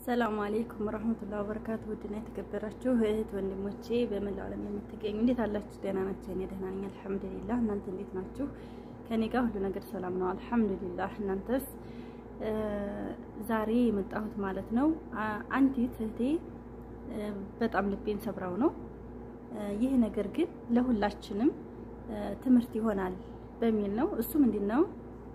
ሰላም አሌይኩም ረህመቱላሂ ወበረካቱ። ውድና የተከበራችሁ እህት ወንድሞቼ በመላው ዓለም የምትገኙ እንዴት አላችሁ? ደህና ናቸው? እኔ ደህና ነኝ አልሐምዱሊላህ። እናንተ እንዴት ናችሁ? ከኔ ጋር ሁሉ ነገር ሰላም ነው አልሐምዱሊላህ። እናንተስ? ዛሬ የመጣሁት ማለት ነው አንዲት እህቴ በጣም ልቤን ሰብራው ነው። ይህ ነገር ግን ለሁላችንም ትምህርት ይሆናል በሚል ነው። እሱ ምንድን ነው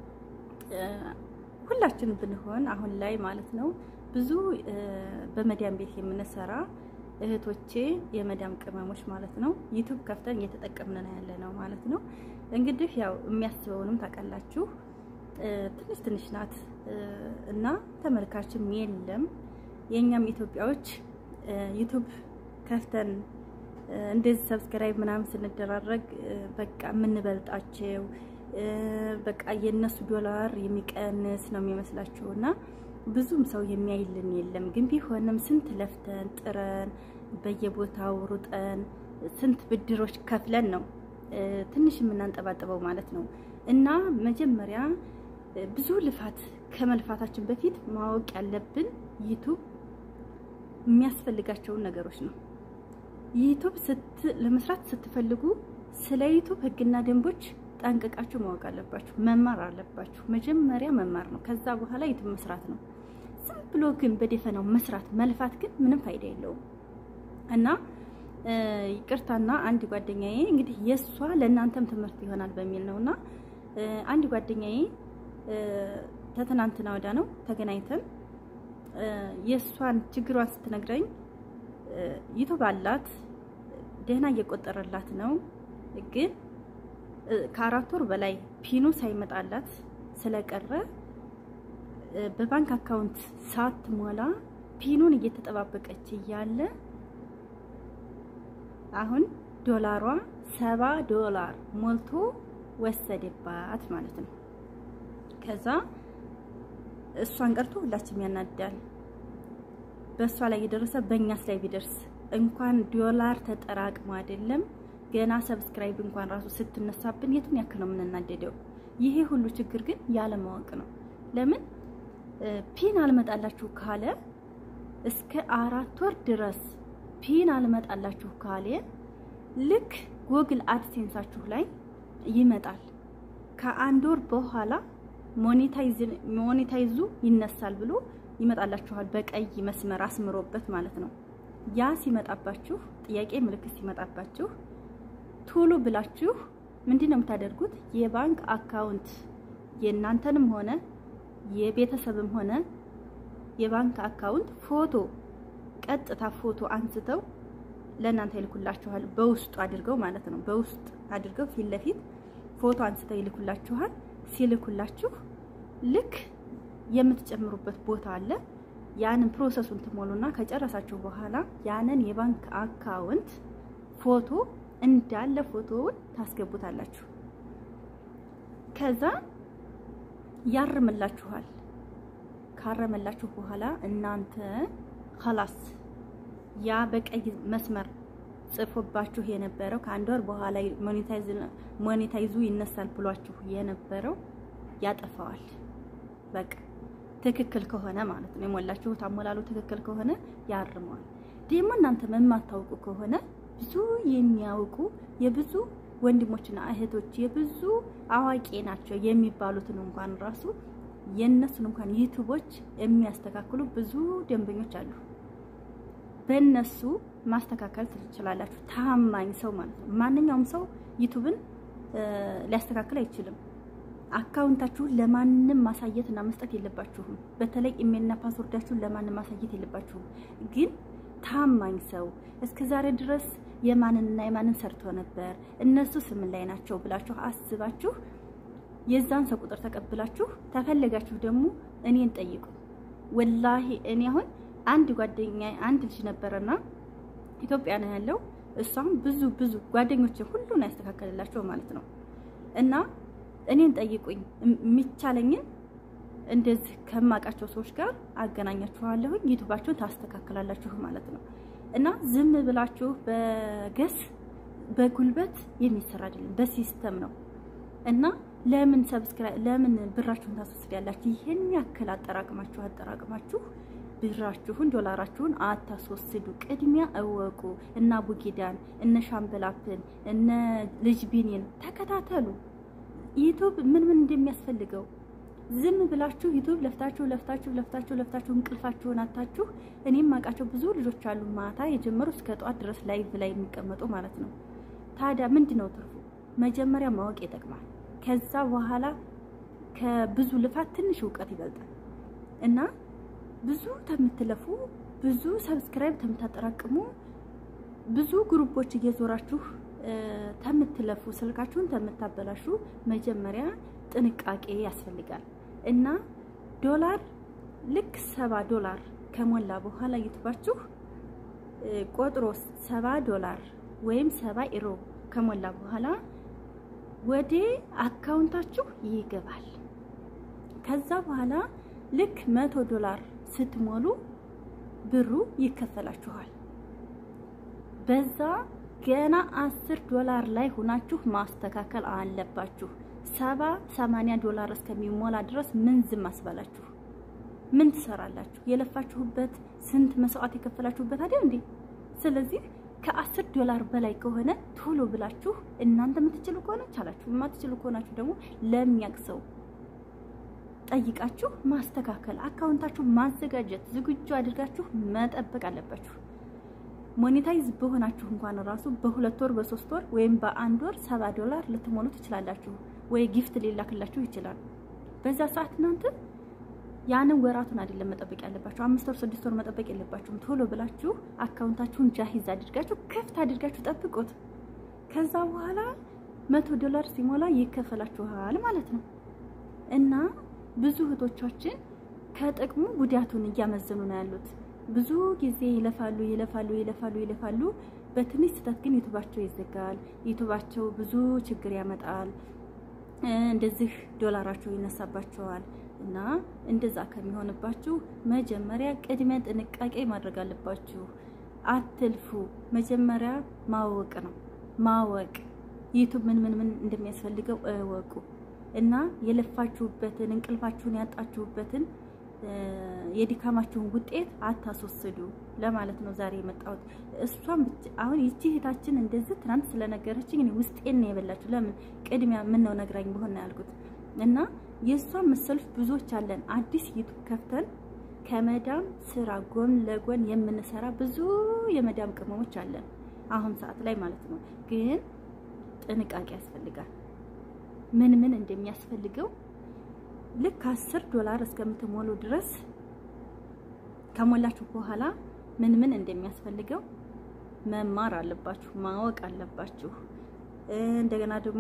ሁላችንም ብንሆን አሁን ላይ ማለት ነው ብዙ በመዳም ቤት የምንሰራ እህቶቼ የመዳም ቅመሞች ማለት ነው ዩቱብ ከፍተን እየተጠቀምን ነው ያለ ነው ማለት ነው። እንግዲህ ያው የሚያስበውንም ታውቃላችሁ ትንሽ ትንሽ ናት እና ተመልካችም የለም። የእኛም ኢትዮጵያዎች ዩቱብ ከፍተን እንደዚህ ሰብስክራይብ ምናምን ስንደራረግ በቃ የምንበልጣቸው በቃ የእነሱ ዶላር የሚቀንስ ነው የሚመስላቸው እና ብዙም ሰው የሚያይልን የለም። ግን ቢሆንም ስንት ለፍተን ጥረን በየቦታው ሩጠን ስንት ብድሮች ከፍለን ነው ትንሽ የምናንጠባጥበው ማለት ነው። እና መጀመሪያ ብዙ ልፋት ከመልፋታችን በፊት ማወቅ ያለብን ዩቱብ የሚያስፈልጋቸውን ነገሮች ነው። ዩቱብ ለመስራት ስትፈልጉ ስለ ዩቱብ ሕግና ደንቦች ጠንቅቃችሁ ማወቅ አለባችሁ። መማር አለባችሁ። መጀመሪያ መማር ነው። ከዛ በኋላ ዩቱብ መስራት ነው። ዝም ብሎ ግን በደፈናው መስራት መልፋት ግን ምንም ፋይዳ የለውም እና ይቅርታና አንድ ጓደኛዬ እንግዲህ የእሷ ለእናንተም ትምህርት ይሆናል በሚል ነው እና አንድ ጓደኛዬ ተትናንትና ወዳ ነው ተገናኝተን የእሷን ችግሯን ስትነግረኝ ዩቱብ አላት ደህና እየቆጠረላት ነው ግን ከአራት ወር በላይ ፒኑ ሳይመጣላት ስለቀረ በባንክ አካውንት ሳትሞላ ፒኑን እየተጠባበቀች እያለ አሁን ዶላሯ ሰባ ዶላር ሞልቶ ወሰደባት ማለት ነው። ከዛ እሷን ቀርቶ ሁላችንም ያናዳል። በእሷ ላይ የደረሰ በእኛስ ላይ ቢደርስ እንኳን ዶላር ተጠራቅሞ አይደለም ገና ሰብስክራይብ እንኳን ራሱ ስትነሳብን የቱን ያክል ነው የምንናደደው? ይሄ ሁሉ ችግር ግን ያለማወቅ ነው። ለምን ፒን አልመጣላችሁ ካለ እስከ አራት ወር ድረስ ፒን አልመጣላችሁ ካለ ልክ ጎግል አድሴንሳችሁ ላይ ይመጣል። ከአንድ ወር በኋላ ሞኔታይዙ ይነሳል ብሎ ይመጣላችኋል። በቀይ መስመር አስምሮበት ማለት ነው። ያ ሲመጣባችሁ ጥያቄ ምልክት ሲመጣባችሁ ቶሎ ብላችሁ ምንድን ነው የምታደርጉት? የባንክ አካውንት የእናንተንም ሆነ የቤተሰብም ሆነ የባንክ አካውንት ፎቶ ቀጥታ ፎቶ አንስተው ለእናንተ ይልኩላችኋል። በውስጡ አድርገው ማለት ነው። በውስጥ አድርገው ፊት ለፊት ፎቶ አንስተው ይልኩላችኋል። ሲልኩላችሁ ልክ የምትጨምሩበት ቦታ አለ። ያንን ፕሮሰሱን ትሞሉና ከጨረሳችሁ በኋላ ያንን የባንክ አካውንት ፎቶ እንዳለ ፎቶውን ታስገቡታላችሁ። ከዛ ያርምላችኋል። ካረመላችሁ በኋላ እናንተ ኸላስ ያ በቀይ መስመር ጽፎባችሁ የነበረው ከአንድ ወር በኋላ ሞኔታይዙ ይነሳል ብሏችሁ የነበረው ያጠፋዋል። በቃ ትክክል ከሆነ ማለት ነው። የሞላችሁት አሞላሉ ትክክል ከሆነ ያርመዋል። ደግሞ እናንተ የማታውቁ ከሆነ ብዙ የሚያውቁ የብዙ ወንድሞችና እህቶች የብዙ አዋቂ ናቸው የሚባሉትን እንኳን ራሱ የእነሱን እንኳን ዩቱቦች የሚያስተካክሉ ብዙ ደንበኞች አሉ። በእነሱ ማስተካከል ትችላላችሁ። ታማኝ ሰው ማለት ነው። ማንኛውም ሰው ዩቱብን ሊያስተካክል አይችልም። አካውንታችሁን ለማንም ማሳየት እና መስጠት የለባችሁም። በተለይ ኢሜልና ፓስወርዳችሁን ለማንም ማሳየት የለባችሁም። ግን ታማኝ ሰው እስከ ዛሬ ድረስ የማንንና የማንን ሰርቶ ነበር እነሱ ስምን ላይ ናቸው ብላችሁ አስባችሁ የዛን ሰው ቁጥር ተቀብላችሁ ተፈለጋችሁ ደግሞ እኔን ጠይቁ። ወላሂ እኔ አሁን አንድ ጓደኛ አንድ ልጅ ነበረና ኢትዮጵያ ነው ያለው። እሷም ብዙ ብዙ ጓደኞች ሁሉን ያስተካከልላቸው ማለት ነው እና እኔን ጠይቁኝ የሚቻለኝን እንደዚህ ከማውቃቸው ሰዎች ጋር አገናኛችኋለሁኝ። ዩቱባችሁን ታስተካክላላችሁ ማለት ነው። እና ዝም ብላችሁ በገስ በጉልበት የሚሰራ አይደለም፣ በሲስተም ነው። እና ለምን ሰብስክራይብ ለምን ብራችሁን ታስወስዳላችሁ? ይሄን ያክል አጠራቅማችሁ አጠራቅማችሁ ብራችሁን ዶላራችሁን አታስወስዱ። ቅድሚያ እወቁ። እነ አቡጊዳን እነ ሻምበላፕን እነ ልጅ ቢኒን ተከታተሉ። ዩቱብ ምን ምን እንደሚያስፈልገው ዝም ብላችሁ ዩቱብ ለፍታችሁ ለፍታችሁ ለፍታችሁ ለፍታችሁ እንቅልፋችሁን አታችሁ። እኔም አውቃቸው ብዙ ልጆች አሉ ማታ የጀመሩ እስከ ጠዋት ድረስ ላይቭ ላይ የሚቀመጡ ማለት ነው። ታዲያ ምንድን ነው ትርፉ? መጀመሪያ ማወቅ ይጠቅማል። ከዛ በኋላ ከብዙ ልፋት ትንሽ እውቀት ይበልጣል እና ብዙ ተምትለፉ ብዙ ሰብስክራይብ ተምታጠራቅሙ ብዙ ግሩፖች እየዞራችሁ ተምትለፉ ስልካችሁን ተምታበላሹ መጀመሪያ ጥንቃቄ ያስፈልጋል እና ዶላር ልክ ሰባ ዶላር ከሞላ በኋላ ዩቱባችሁ ቆጥሮ ሰባ ዶላር ወይም ሰባ ኢሮ ከሞላ በኋላ ወደ አካውንታችሁ ይገባል። ከዛ በኋላ ልክ መቶ ዶላር ስትሞሉ ብሩ ይከፈላችኋል። በዛ ገና አስር ዶላር ላይ ሆናችሁ ማስተካከል አለባችሁ። ሰባ ሰማንያ ዶላር እስከሚሞላ ድረስ ምን ዝም አስባላችሁ? ምን ትሰራላችሁ? የለፋችሁበት ስንት መስዋዕት የከፈላችሁበት አይደል እንዴ? ስለዚህ ከአስር ዶላር በላይ ከሆነ ቶሎ ብላችሁ እናንተ የምትችሉ ከሆነ ቻላችሁ፣ የማትችሉ ከሆናችሁ ደግሞ ለሚያውቅ ሰው ጠይቃችሁ ማስተካከል፣ አካውንታችሁ ማዘጋጀት፣ ዝግጁ አድርጋችሁ መጠበቅ አለባችሁ። ሞኔታይዝ በሆናችሁ እንኳን ራሱ በሁለት ወር በሶስት ወር ወይም በአንድ ወር ሰባ ዶላር ልትሞሉ ትችላላችሁ። ወይ ጊፍት ሊላክላችሁ ይችላል። በዛ ሰዓት እናንተ ያንን ወራቱን አይደለም መጠበቅ ያለባችሁ፣ አምስት ወር ስድስት ወር መጠበቅ የለባችሁም። ቶሎ ብላችሁ አካውንታችሁን ጃሂዝ አድርጋችሁ ክፍት አድርጋችሁ ጠብቁት። ከዛ በኋላ መቶ ዶላር ሲሞላ ይከፈላችኋል ማለት ነው እና ብዙ እህቶቻችን ከጥቅሙ ጉዳቱን እያመዘኑ ነው ያሉት። ብዙ ጊዜ ይለፋሉ ይለፋሉ ይለፋሉ ይለፋሉ። በትንሽ ስህተት ግን ዩቱባቸው ይዘጋል። ዩቱባቸው ብዙ ችግር ያመጣል። እንደዚህ ዶላራቸው ይነሳባቸዋል። እና እንደዛ ከሚሆንባችሁ መጀመሪያ ቅድሚያ ጥንቃቄ ማድረግ አለባችሁ። አትልፉ። መጀመሪያ ማወቅ ነው ማወቅ ዩቱብ ምን ምን ምን እንደሚያስፈልገው እወቁ። እና የለፋችሁበትን እንቅልፋችሁን ያጣችሁበትን የድካማችሁን ውጤት አታስወስዱ ለማለት ነው ዛሬ የመጣሁት። እሷም አሁን ይቺ እህታችን እንደዚህ ትናንት ስለነገረችኝ እኔ ውስጤን ነው የበላችሁ። ለምን ቅድሚያ ምን ነው ነግራኝ በሆነ ያልኩት እና የእሷን መሰሎች ብዙዎች አለን። አዲስ ዩቱብ ከፍተን ከመዳም ስራ ጎን ለጎን የምንሰራ ብዙ የመዳም ቅመሞች አለን አሁን ሰዓት ላይ ማለት ነው። ግን ጥንቃቄ ያስፈልጋል። ምን ምን እንደሚያስፈልገው ልክ አስር ዶላር እስከምትሞሉ ድረስ ከሞላችሁ በኋላ ምን ምን እንደሚያስፈልገው መማር አለባችሁ፣ ማወቅ አለባችሁ። እንደገና ደግሞ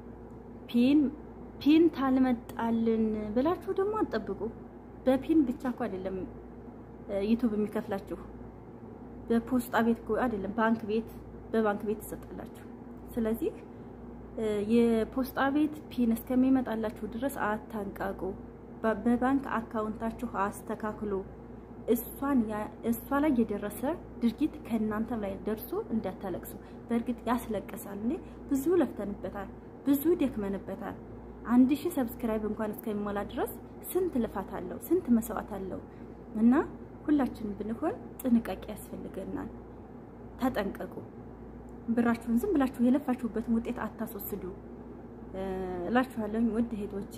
ፒን ፒን ታልመጣልን ብላችሁ ደግሞ አትጠብቁ። በፒን ብቻ እኮ አይደለም ዩቱብ የሚከፍላችሁ በፖስጣ ቤት እኮ አይደለም፣ ባንክ ቤት በባንክ ቤት ትሰጣላችሁ። ስለዚህ የፖስጣ ቤት ፒን እስከሚመጣላችሁ ድረስ አታንቃቁ። በባንክ አካውንታችሁ አስተካክሉ። እሷን እሷ ላይ የደረሰ ድርጊት ከእናንተም ላይ ደርሶ እንዳታለቅሱ። በእርግጥ ያስለቅሳል። እኔ ብዙ ለፍተንበታል፣ ብዙ ደክመንበታል። አንድ ሺህ ሰብስክራይብ እንኳን እስከሚሞላ ድረስ ስንት ልፋት አለው፣ ስንት መስዋዕት አለው እና ሁላችንም ብንሆን ጥንቃቄ ያስፈልገናል። ተጠንቀቁ። ብራችሁን ዝም ብላችሁ የለፋችሁበትን ውጤት አታስወስዱ እላችኋለሁ። ውድ እህቶቼ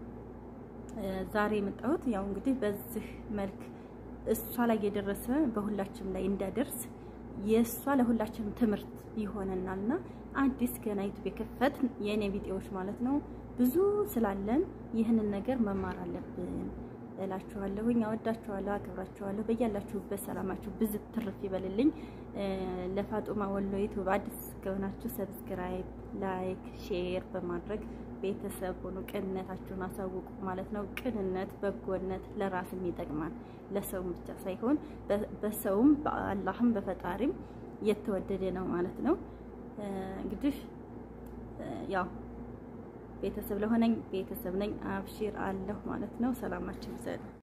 ዛሬ የመጣሁት ያው እንግዲህ በዚህ መልክ እሷ ላይ የደረሰ በሁላችንም ላይ እንዳደርስ የእሷ ለሁላችንም ትምህርት ይሆነናልና አዲስ ገና ዩቱብ የከፈት የእኔ ቪዲዮዎች ማለት ነው ብዙ ስላለን ይህንን ነገር መማር አለብን እላችኋለሁኝ። አወዳችኋለሁ፣ አክብራችኋለሁ። በያላችሁበት ሰላማችሁ ብዙ ትርፍ ይበልልኝ። ለፋጡማ ወሎ ዩቱብ አዲስ ከሆናችሁ ሰብስክራይብ፣ ላይክ፣ ሼር በማድረግ ቤተሰብ ሆኑ። ቅንነታችሁን አሳውቁ ማለት ነው። ቅንነት፣ በጎነት ለራስም ይጠቅማል። ለሰውም ብቻ ሳይሆን በሰውም በአላህም በፈጣሪም የተወደደ ነው ማለት ነው። እንግዲህ ያው ቤተሰብ ለሆነኝ ቤተሰብ ነኝ። አብሽር አለሁ ማለት ነው። ሰላማችሁ ይብዛል።